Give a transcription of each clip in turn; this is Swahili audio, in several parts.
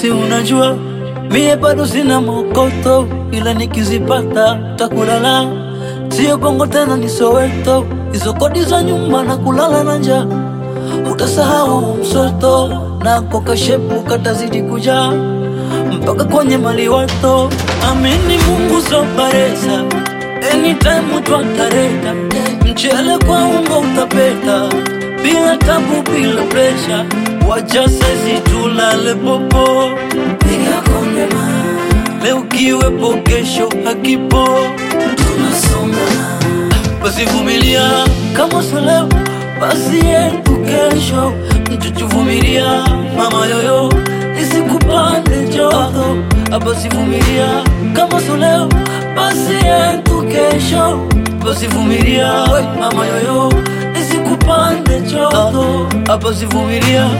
si unajua mie bado sina mokoto, ila nikizipata takulala. Sio bongo tena ni Soweto, hizo kodi za nyumba na kulala na njaa. Utasahau msoto na kokashepu katazidi kujaa mpaka kwenye maliwato. Amini Mungu soparesa, anytime twatareta mchele kwa ungo utapeta, bila tabu, bila presha, wacha sisi tulale popo, piga konde ma leo kiwepo, kesho hakipo, tunasonga basi vumilia, kama sio leo basi yetu kesho, mchuchuvumilia mama yoyo isikupande joto, basi vumilia, kama sio leo basi yetu kesho, basi vumilia mama yoyo isikupande joto, basi vumilia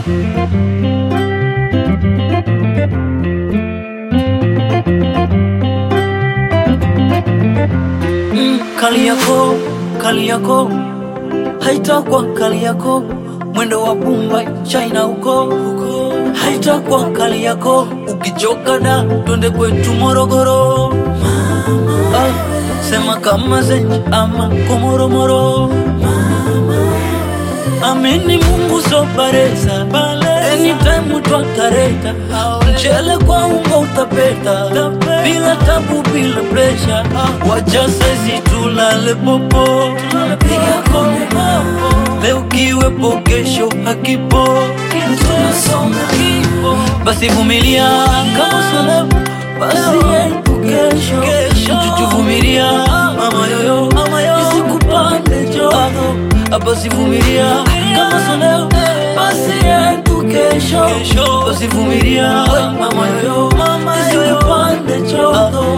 Mm, kali yako kali yako haitakuwa kali yako mwendo wa Mumbai China huko huko, haitakuwa kali yako ukichoka da twende kwetu Morogoro mama, ah, sema kama zenji ama komoromoro Amini Mungu soparesa anytime twatareta mchele kwa ungo utapeta bila tabu bila presha wacha sisi tulale popo piga konde leo kiwepo kesho hakipo tunasonga basi vumilia kama sio leo basi yetu kesho mchuchuvumilia mama yoyo isikupande joto basi vumilia kama sio leo basi yetu kesho basi vumilia mama yoyo isikupande joto